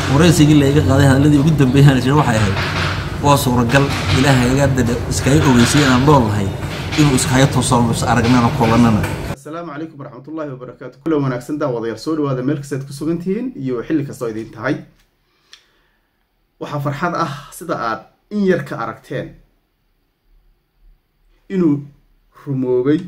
waraysigii layga qaaday hadalladii ugu dambeeyaan jira waxay ahayd waa suuragal ilaahay iga dada iskaga ogeysay inaan nool lahay inuu iskaga toosano is aragnana kulanana asalaamu calaykum waraxmatullaahi wabarakaatu kulan wanaagsan daawadayaal soo dhawaada meel kastaad ku sugan tihiin iyo xilli kastoo idiin tahay waxaa farxad ah sida aad in yar ka aragteen inuu rumoobay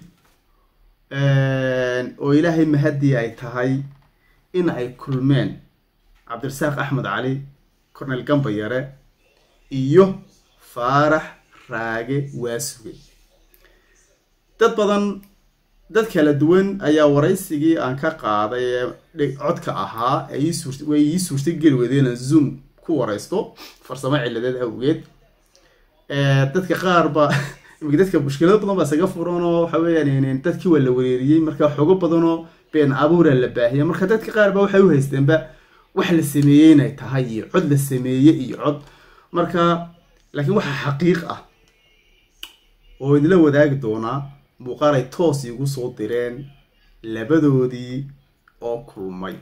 oo ilaahay mahadii ay tahay in ay kulmeen cabdirasaaq axmed cali cornel gambayare iyo faarax raage waasuge dad badan dad kala duwan ayaa waraysigii aan ka qaaday ee codka ahaa way ii suurta geli weydeen zoom ku waraysto farsamo ciladeed awgeed dadka qaar ba imika dadka mushkilado badan baa isaga furan oo waxa weeyaan dadkii waa la wereeriyey marka xogo badanoo been abuura la baahiyay marka dadka qaar ba waxay u haysteenba wax la sameeyey inay tahay iyo cod la sameeyey iyo cod marka laakiin waxaa xaqiiq ah oo idila wadaagi doonaa muuqaal ay toos iigu soo direen labadoodii oo kulmay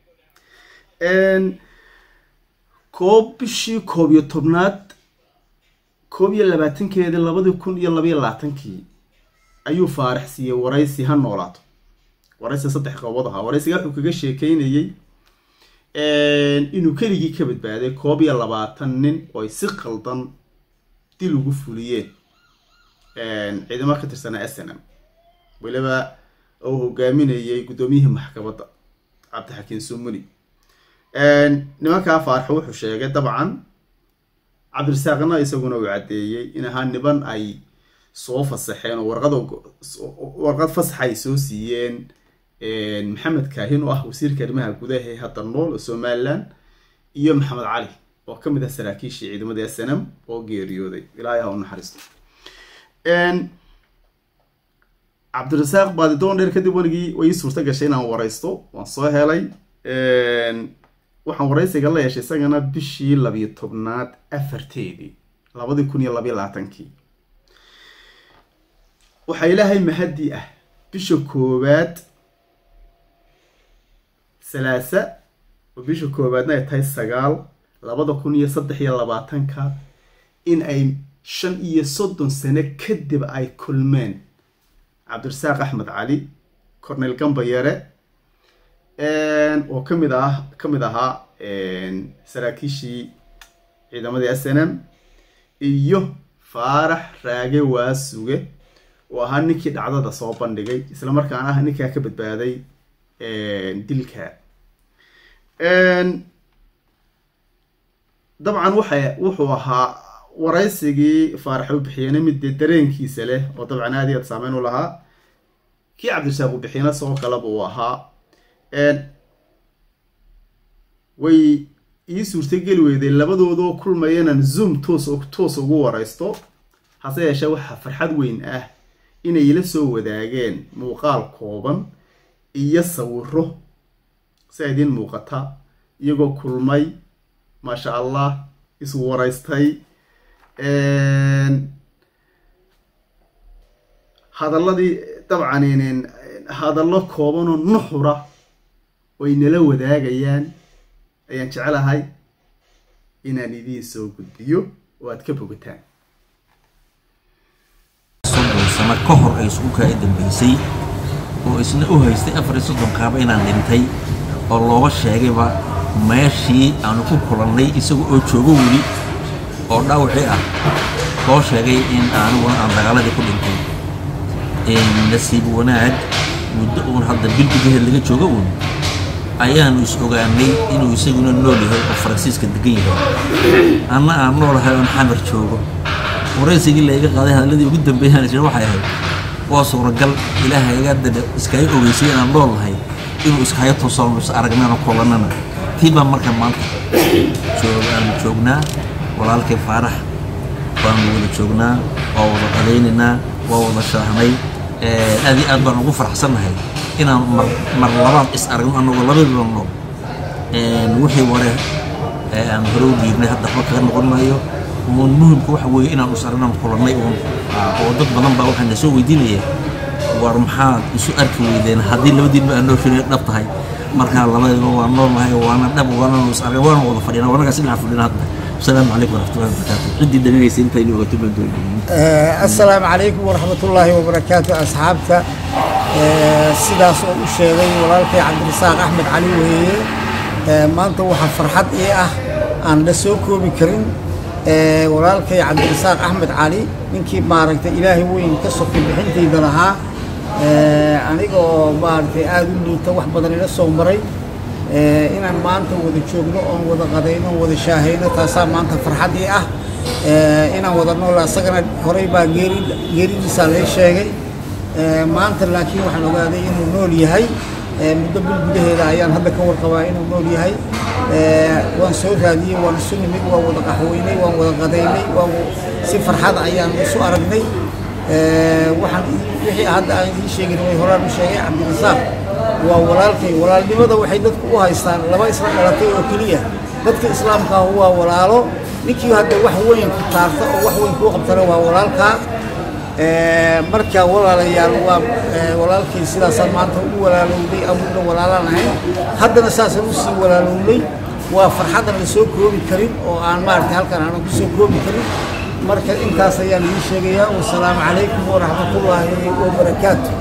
koob bishii koob iyo tobnaad koob iyo labaatankeedii labadii kun iyo labaiyo labaatankii ayuu faarax siiyey waraysi ha noolaato waraysi saddex qoobood ahaa waraysiga wuxuu kaga sheekeynayey inuu keligii ka badbaaday koob iyo labaatan nin oo ay si qaldan dil ugu fuliyeen ciidamo ka tirsanaa s n m weliba uu hogaaminayay guddoomiyihii maxkamadda cabdixakiin sumuni nimankaa faarxo wuxuu sheegay dabcan cabdirasaaqna isaguna uu caddeeyey in ahaa niban ay soo fasaxeen oo warqad warqad fasaxa ay soo siiyeen maxamed kaahin oo ah wasiirka arrimaha gudaha ee hadda nool oo somalilan iyo maxamed cali oo ka mid ah saraakiishii ciidamadii s n m oo geeriyooday ilaahay ha u naxariisto cabdirasaaq baadidoon dheer kadib weligii way ii suurta gashay inaan waraysto waan soo helay waxaan waraysiga la yeeshay isagana bishii labiyo tobnaad afarteedii labadii kun iyo labayo labaatankii waxaa ilaahay mahadii ah bisha koowaad salaasa oo bisha koowaadna ay tahay sagaal labada kun iyo saddex iyo labaatanka in ay shan iyo soddon sano kadib ay kulmeen cabdirasaaq axmed cali cornel gambayare oo kamid ah ka mid ahaa saraakiishii ciidamadii s n m iyo faarax raage waasuge oo ahaa ninkii dhacdada soo bandhigay isla markaana ah ninkaa ka badbaaday dilka dabcan waxa wuxuu ahaa waraysigii faarax u bixiyeyna mid dee dareenkiisa leh oo dabcan aad iyo aad saameyn u lahaa kii cabdirasaaq u bixiyena sidoo kaleba uu ahaa way ii suurtageli weyday labadoodoo kulmaya inaan zoom toos toos ugu waraysto hase yeeshee waxaa farxad weyn ah inay ila soo wadaageen muuqaal kooban iyo sawiro si a idiin muuqata iyagoo kulmay maasha allah isu waraystay hadalladii dabcan hadallo koobanoo nuxura oy nala wadaagayaan ayaan jecelahay inaan idiin soo gudbiyo oo aad ka bogataan soddon sano ka hor ay isugu kaa dambeysay oo isna u haystay afar iyo soddon kaaba inaan dhintay oo looga sheegayba meeshii aanu ku kulannay isaga oo joogo weli oo dhaawacii ah loo sheegay in aaniguna aan dagaaladii ku dhintay nasiib wanaag muddo uun hadda bil gudaheed laga joogo uun ayaanu is ogaanay inuu isaguna nool yahay oo faransiiska degan yahay anna aan noolahay oon xamar joogo waraysigii layga qaaday hadalladii ugu dambeeyaan jira waxay ahayd waa suuragal ilaahay iga dada iskaga ogeysay inaan nool lahay inuu iskaga toosano is aragnana kulanana tii baan marka maanta aanu joognaa walaalkay faarax waanu wada joognaa waa wada qadaynaynaa waa wada shaahnay aad iyo aad baan ugu faraxsannahay inaan mar mar labaad is aragno anagoo labadiiba nool wixii ware aan hore u dhiibnay hadda waxba kaga noqon maayo uun muhimka waxa weeye inaan is aragnaan kulannay uun oo dad badan baa waxaa na soo weydiinaya war maxaad isu arki weydeen haddii labadiinba aan nooshin dhab tahay markaa labadiba waa noolnahay waana dhab waana is argay waana wada fadhina wanaga si dhinaca fadhina hadda asalaamu calaykum waraxmatullahi wabarakaatu ciddii dhaminaysa intaynu ogato baan doonayay asalaamu calaykum waraxmatullaahi wabarakaatu asxaabta sidaas oo u sheegay walaalkay cabdirasaaq axmed cali weeye maanta waxaa farxad ii ah aan la soo koobi karin walaalkay cabdirasaaq axmed cali ninkii maaragtay ilaahay weyn ka sokay bixintayda lahaa aniga oo maaragtay aada u liita wax badan ila soo maray inaan maanta wada joogno oon wada qadayno oon wada shaahayno taasaa maanta farxaddii ah inaan wada nool asagana horey baa geeri geeridiisaa lee sheegay maanta laakiin waxaan ogaaday inuu nool yahay muddo bil gudaheeda ayaan hadda ka warqabaa inuu nool yahay waan soo raadiyey waan isu nimid waan wada qaxweynay waan wada qadaynay waan si farxad ayaan isu aragnay waxaan wixii hadda aan idiin sheegin way horaan u sheegay cabdirasaaq waa walaalkay walaalnimada waxay dadku u haystaan laba isla dhalatay oo keliya dadka islaamka ah waa walaalo ninkii hadda wax weyn ku taarta oo wax weyn kuu qabtana waa walaalkaa marka walaalayaal waa walaalkay sidaasaan maanta u walaalowday abuuna walaalaan ahayn haddana saasaan usii walaalowday waa farxaddan la soo koobi karin oo aan maaragtay halkan aanan ku soo koobi karin marka intaas ayaan idiin sheegayaa wasalaamu calaykum waraxmatullaahi wabarakaatu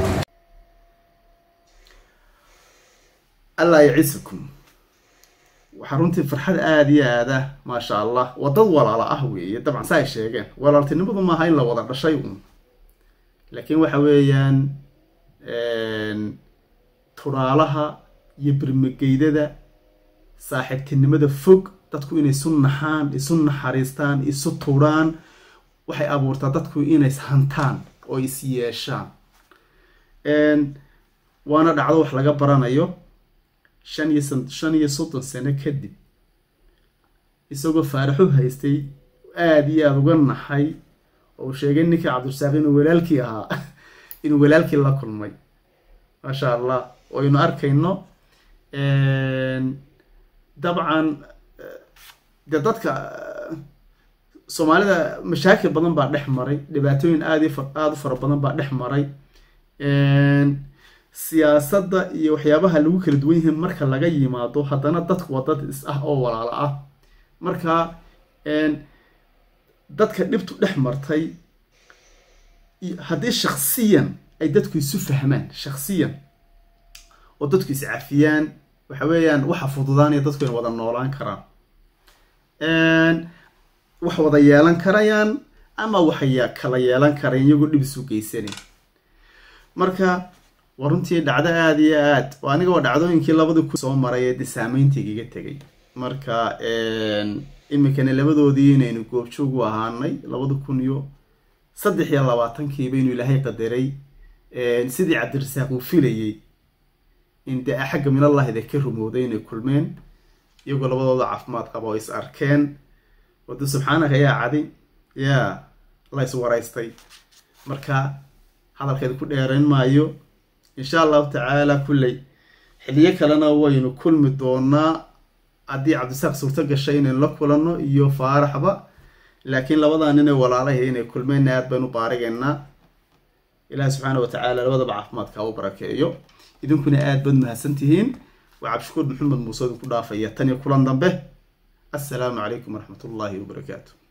allah yacisakum waxaa runtii farxad aada iyo aada maasha allah waa dad walaalo ah weeye dabcan sa ay sheegeen walaaltinimadu maaha in la wada dhashay un laakiin waxa weeyaan turaalaha iyo birmageydada saaxiibtinimada fog dadku inay isu naxaan isu naxariistaan isu turaan waxay abuurtaa dadku inay ishantaan oo is yeeshaan waana dhacdo wax laga baranayo shan iyo shan iyo soddon sano kadib isagoo faaraxu haystay aada iyo aada uga naxay oo uu sheegay ninkii cabdirasaaq inuu walaalkii ahaa inuu walaalkii la kulmay maasha allah oo aynu arkayno dabcan dee dadka soomaalida mashaakil badan baa dhex maray dhibaatooyin aad aada u fara badan baa dhex maray siyaasadda iyo waxyaabaha lagu kala duwan yihiin marka laga yimaado haddana dadku waa dad is ah oo walaalo ah marka dadka dhibtu dhex martay haddii shaksiyan ay dadku isu fahmaan shaksiyan oo dadku iscafiyaan waxa weeyaan waxa fududaanaya dadku in wada noolaan karaan wax wada yeelan karayaan ama waxay kala yeelan karayaan iyagoo dhib isu geysanan marka waa runtii dhacdo aada iyo aad oo aniga waa dhacdooyinkii labadii ku soo maray ee de saameyntiigaga tegay marka iminkana labadoodii inaynu goobjoog u ahaanay labada kun iyo saddex iyo labaatankiiba inuu ilaahay qadaray sidii cabdirasaaq uu filayey in dee xagga minallahida ka rumowday inay kulmeen iyagoo labadooda caafimaad qaba oo is arkeen wade subxaanaka yaa cadi yaa la is waraystay marka hadalkeeda ku dheerayn maayo insha allahu tacaala kulley xiliyo kalena waynu kulmi doonaa haddii cabdisaaq suurto gashay inaynu la kulanno iyo faaraxba laakiin labadaa nin ee walaalahay inay kulmeenna aad baynu baarigaynaa ilaahi subxaana wa tacaala labadaba caafimaadka u barakeeyo idinkuna aad baad mahadsan tihiin waa cabdishukuur maxamed muuse idinku dhaafaya tan iyo kulan dambe assalaamu calaykum waraxmat ullaahi wabarakaatu